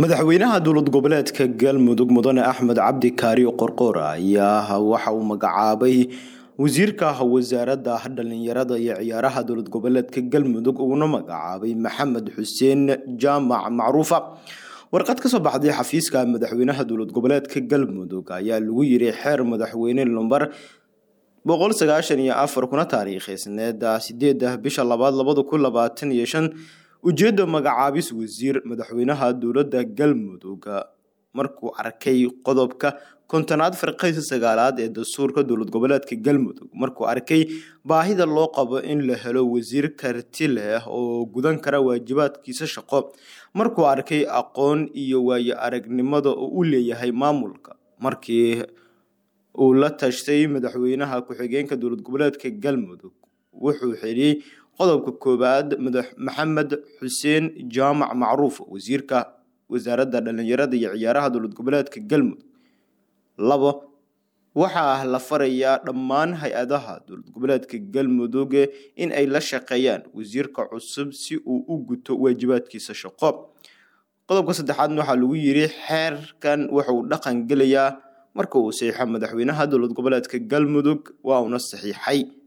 madaxweynaha dowlad goboleedka galmudug mudane axmed cabdi kaariyo qorqoor ayaa waxa uu magacaabay wasiirka wasaaradda dhalinyarada iyo ciyaaraha dowlad goboleedka galmudug uuna magacaabay maxamed xuseen jaamac macruufa warqad kasoo baxday xafiiska madaxweynaha dowlad goboleedka galmudug ayaa lagu yiri xeer madaxweyne lumbar boqol sagaashan iyo afar kuna taariikheysneed sideeda bisha labaad labada kun labaatan iyo shan ujeedda magacaabis wasiir madaxweynaha dowladda galmudug markuu arkay qodobka kontonaad farqaysa sagaalaad ee dastuurka dowlad goboleedka galmudug markuu arkay baahida loo qabo in la helo wasiir karti leh oo gudan kara waajibaadkiisa shaqo markuu arkay aqoon iyo waayo aragnimada oo u leeyahay maamulka markii uu la tashtay madaxweynaha ku-xigeenka dowlad goboleedka galmudug wuxuu xiriyey qodobka koowaad maxamed xuseen jaamac macruuf wasiirka wasaaradda dhalinyarada iyo ciyaaraha dowlad goboleedka galmudug labo waxaa la farayaa dhammaan hay-adaha dowlad goboleedka galmudug in ay la shaqeeyaan wasiirka cusub si uu u guto waajibaadkiisa shaqo qodobka saddexaadna waxaa lagu yiri xeerkan wuxuu dhaqan gelayaa marka uu saxiixo madaxweynaha dowlad goboleedka galmudug waa uuna saxiixay